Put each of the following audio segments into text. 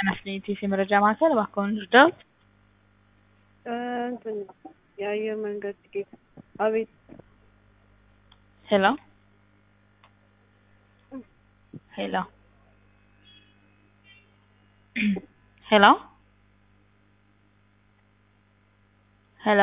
ናሽናሊቲስ የመረጃ ማዕከል እባክዎን ይርዳዎት? እንትን የአየር መንገድ ቲኬት አቤት ሄሎ ሄሎ ሄሎ ሄሎ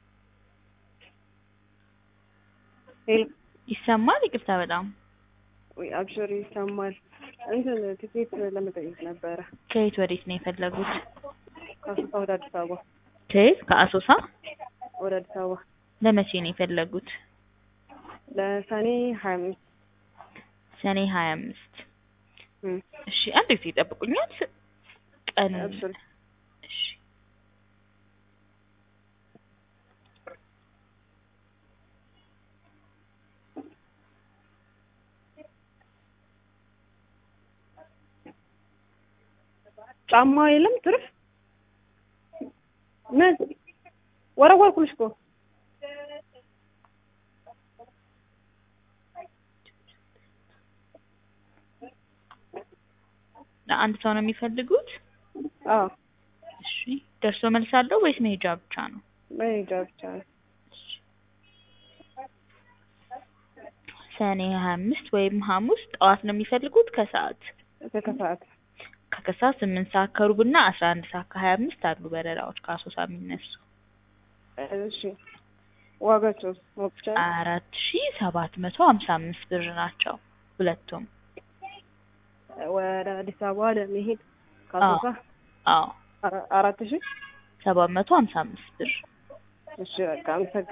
ሄሎ ይሰማል? ይቅርታ በጣም ወይ አብሽር ይሰማል። እንትን ቲኬት ለመጠየቅ ነበረ ከየት ወዴት ነው የፈለጉት? ከአሶሳ ወደ አዲስ አበባ ከየት? ከአሶሳ ወደ አዲስ አበባ ለመቼ ነው የፈለጉት? ለሰኔ ሀያ አምስት ሰኔ ሀያ አምስት እሺ አንድ ጊዜ ይጠብቁኛል። ቀን አብሽር እሺ ጫማ የለም ትርፍ ምን ወረወርኩልሽ እኮ ለአንድ ሰው ነው የሚፈልጉት? አዎ እሺ ደርሶ መልስ አለው ወይስ መሄጃ ብቻ ነው? መሄጃ ብቻ ነው ሰኔ ሀያ አምስት ወይም ሐሙስ ጠዋት ነው የሚፈልጉት ከሰዓት? ከከሰዓት ከከሰዓት ስምንት ሰዓት ከሩብ እና አስራ አንድ ሰዓት ከሀያ አምስት አሉ በረራዎች ከአሶሳ የሚነሱ እሺ ዋጋቸውስ ማወቅ ይቻላል? አራት ሺ ሰባት መቶ ሀምሳ አምስት ብር ናቸው ሁለቱም። ወደ አዲስ አበባ ለመሄድ ከአሶሳ አዎ አራ- አራት ሺህ ሰባት መቶ ሀምሳ አምስት ብር እሺ በቃ አመሰግናለሁ